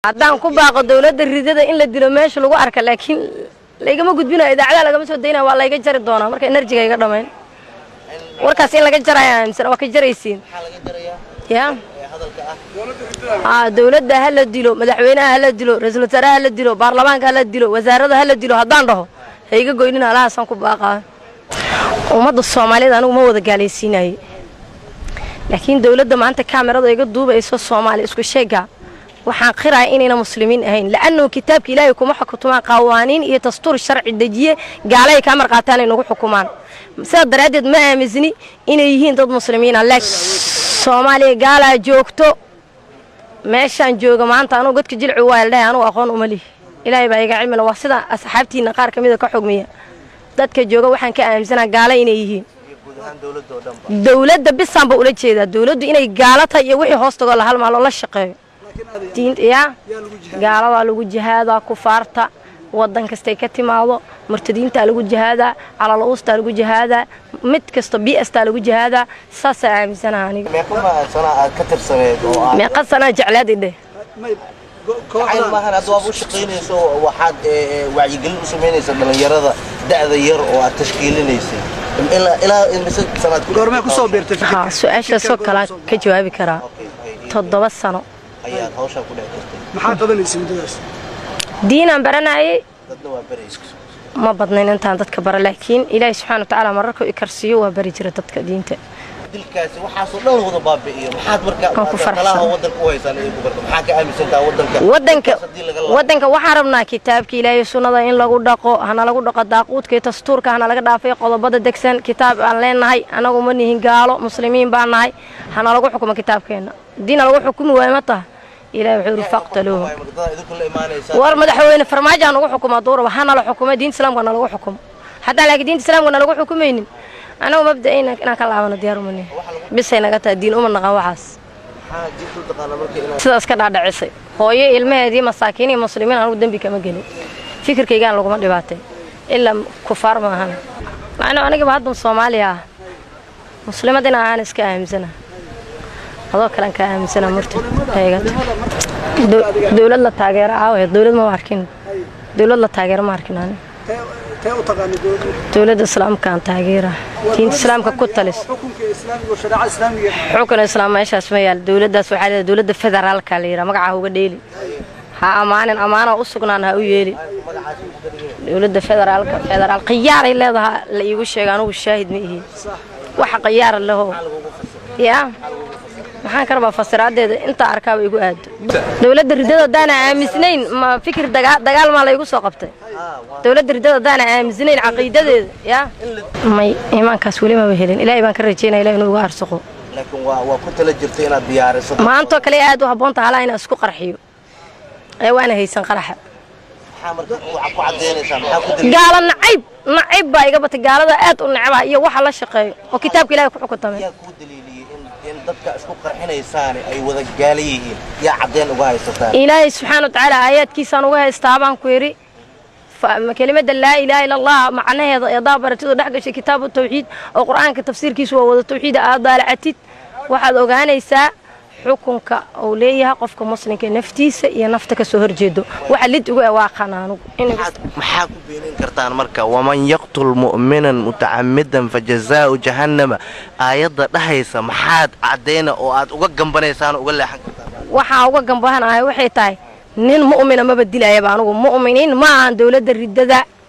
haddaan ku baaqo dowladda ridada in la dilo meesha lagu arka laakiin laygama gudbinayo idaacadaha lagama soo daynaya waa layga jari doonaa marka enerjiga iga dhamayn warkaas in laga jaraya aaminsan waa ka jaraysiin ya aa dowladda ha la dilo madaxweynaha ha la dilo ra-iisul wasaaraha ha la dilo baarlamaanka ha la dilo wasaarada ha la dilo haddaan dhaho ha iga goynin alahaasaan ku baaqaa ummadda soomaaliyeed anigu ma wada gaalaysiinaye laakiin dowladda maanta kaamirada iga duubayso soomaali isku sheega waxaan qiraya inayna muslimiin ahayn la'annahu kitaabka ilaahay kuma xukumaan qawaaniin iyo dastuur sharci dejiye gaalay kaa marqaataan ay nagu xukumaan sidaa daraaddeed ma aamisni inay yihiin dad muslimiina laakiin soomaaliya gaalaa joogto meeshaan jooga maanta anugu godka jilci waa ldhahay anugu aqoon uma lihi ilaahay baa iga cilmila waa sida asxaabtiina qaar ka mida ka xugmiya dadka jooga waxaan ka aaminsanaa gaala inay yihiin dowladda bisaanba ula jeedaa dowladdu inay gaalo tahay iyo wixii hoos tagoo la halmaalo la shaqeeyo ya gaaladaa lagu jihaadaa kufaarta wadan kastay ka timaado murtadiintaa lagu jihaadaa calal-uustaa lagu jihaadaa mid kasta biastaa lagu jihaadaa saasaa aaminsanaha aniga meeqa sanaa jeclaad idheh maahan hadda waad u shaqaynayso waxaad wacyigelin u samaynaysa dhalinyarada da'da yar oo aad tashkiilinaysay ilaa imise sanaad goormee kusoo biirtay haa su-aashaasoo kalaa ka jawaabi karaa toddoba sano ayaad hawshaa ku dhex jirtay maxaa qabanaysa muddadaas diinaan baranayay dadna waa baraysa ma badnayn intaan dadka bara laakiin ilaahay subxana watacaala mararkuu i karsiiyo waa bari jira dadka diinta dilkaasi waxaasoo dhan wada baabi'iyo maxaad Waan ku marka faraxsan. talaha wadanka u haysaan ay ku barto maxaa ka aaminsantaa wadanka wadanka Dilkaas haddii laga laabo. wadanka waxaan rabnaa kitaabka ilaahay sunnada in lagu dhaqo hana lagu dhaqo daaquudka iyo dastuurka hana laga dhaafay qodobada degsan kitaab aan leenahay anagu ma nihin gaalo muslimiin baan nahay hana lagu xukumo kitaabkeenna diina lagu xukumi waayo ma taha ilahi wuxuu yidhi faqtaluuhum Waay magdada idinku la imaanaysaa war madaxweyne farmaajo ha nagu xukumo hadduu rabo hana la xukumo diinta islaamka na lagu xukumo haddaan laakiin diinta islaamka na lagu xukumaynin anagu mabda'ayna inaan ka laabano diyaar uma nihin bisay naga tahay diin uma naqan waxaas maxaa jirtu taqaana marka inaad sidaas ka dhaadhicisay hooyo ilmaheedii masaakiin iyo muslimiin anugu dembi kama gelin fikirkaygaan laguma dhibaatay ilaa kufaar maahan macnuu anigaba haddan soomaaliya ah muslimad in ahaan iska aaminsana adoo kalean ka aaminsana murtid eegata dowlad la taageero aawe dowlad ma arkin dowlad la taageero ma arkin ani tee u taqaana dowladda dowladda islaamkaan taageera diinta islaamka ku talis xukunka islaamiga oo shareecada islaamiga xukun islaam meeshaas ma yaal dowladdaas waxaa leedahay dowladda federaalka la yidhaha magaca ha uga dheeli ha ammaanin ammaano u sugnaan ha u yeeli dowladda federaalka federaal khiyaaray leedaha la iigu sheega anugu shaahid ma ihi waxa khiyaara leho yaa maxaan ka rabaa fasiraadeeda intaa arkaaba igu aado dowladda ridada haddaana aamisnayn ma fikir dagaa- dagaal maa laygu soo qabtay dowladda ridada haddaana aamisnayn caqiidadeeda yaa may iimaankaas weli maba helin ilaahay baan ka rajeynaya ilahi inuu igu arsuqo laakiin waa waa ku tala jirta inaad diyaariso maantoo kale aad u habboon taha halaa inaan isku qarxiyo ee waana haysan qaraxa maxaa marka ku ku cadaynaysaa maxaa ku daliil gaalo nacayb nacayb baa iga batay gaalada aad u necbaha iyo waxa la shaqeeyo oo kitaabka ilahay ku xukuntamay yaa kuu daliiliyey in in dadka isku qarxinaysaani ay wada gaala yihiin yaa cadeen uga haysataa ilaahay subxaana watacaala aayaadkiisaan uga haystaa baan ku yidhi fa- kelimada laa ilaaha ila allah macnaheeda eedaa baratidu dhex gashay kitaabu tawxiid oo qur-aanka tafsiirkiisu waa wada tawxiida aad daalacatid waxaad ogaanaysaa xukunka uu leeyahay qofka muslimka naftiisa iyo nafta ka soo horjeedo waxa lid ugu ewaaqana anugu in- maxaa ku beenin kartaan marka waman yaqtul mu'minan mutacamidan fajazaau jahannama aayadda dhahaysa maxaad cadayna oo aad uga gambanaysaan oo uga leexan kartaan waxaa uga gambahanahay waxay tahay nin mu'mina maba dilayaba anugu mu'miniin ma ahan dowladda riddada